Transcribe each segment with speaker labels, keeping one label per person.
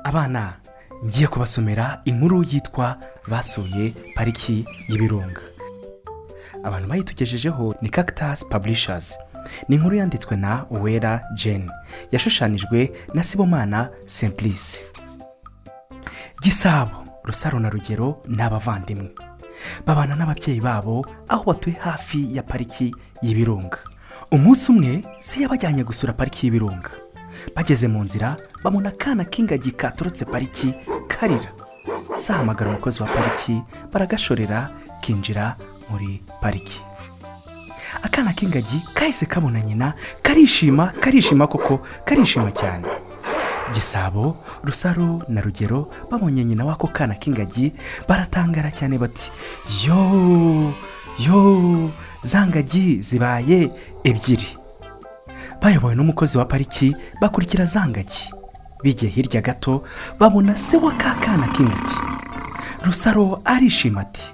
Speaker 1: abana ngiye kubasomera inkuru yitwa basuye pariki y'ibirunga abantu bayitugejejeho ni cactus publishers ni inkuru yanditswe na uwera jane yashushanijwe na sibomana simplice gisabo rusaro na rugero ni abavandimwe babana n'ababyeyi babo aho batuye hafi ya pariki y'ibirunga umunsi umwe se yabajyanye gusura pariki y'ibirunga bageze mu nzira babona akana k'ingagi katurutse pariki karira zahamagara umukozi wa pariki baragashorera kinjira muri pariki akana k'ingagi kahise kabona nyina karishima karishima koko karishima cyane gisabo rusaro na rugero babonye nyina w'ako kana k'ingagi baratangara cyane bati yo yo za ngagi zibaye ebyiri bayobowe n'umukozi wa pariki bakurikira za ngagi bigiye hirya gato babona se wa ka kana k'ingagi rusaro arishima ati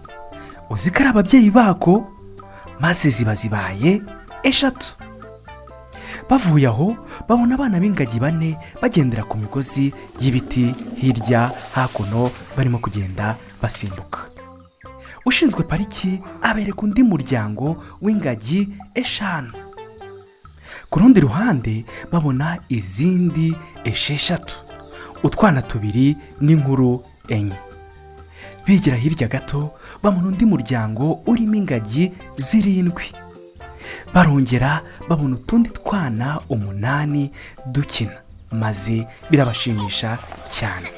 Speaker 1: uzi ko ari ababyeyi bako maze ziba zibaye eshatu bavuye aho babona abana b'ingagi bane bagendera ku migozi y'ibiti hirya hakuno barimo kugenda basimbuka ushinzwe pariki abereka undi muryango w'ingagi eshanu ku rundi ruhande babona izindi esheshatu utwana tubiri n'inkuru enye bigira hirya gato babona undi muryango urimo ingagi zirindwi barongera babona utundi twana umunani dukina maze birabashimisha cyane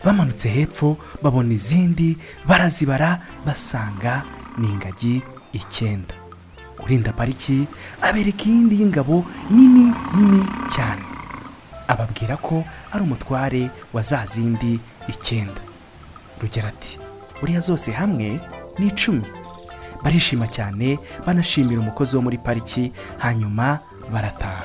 Speaker 1: bamanutse hepfo babona izindi barazibara basanga ni ingagi icyenda urinda pariki abereka iyindi y'ingabo nini nini cyane ababwira ko ari umutware wa za zindi icyenda rugera ati buriya zose hamwe ni icumi barishima cyane banashimira umukozi wo muri pariki hanyuma barataha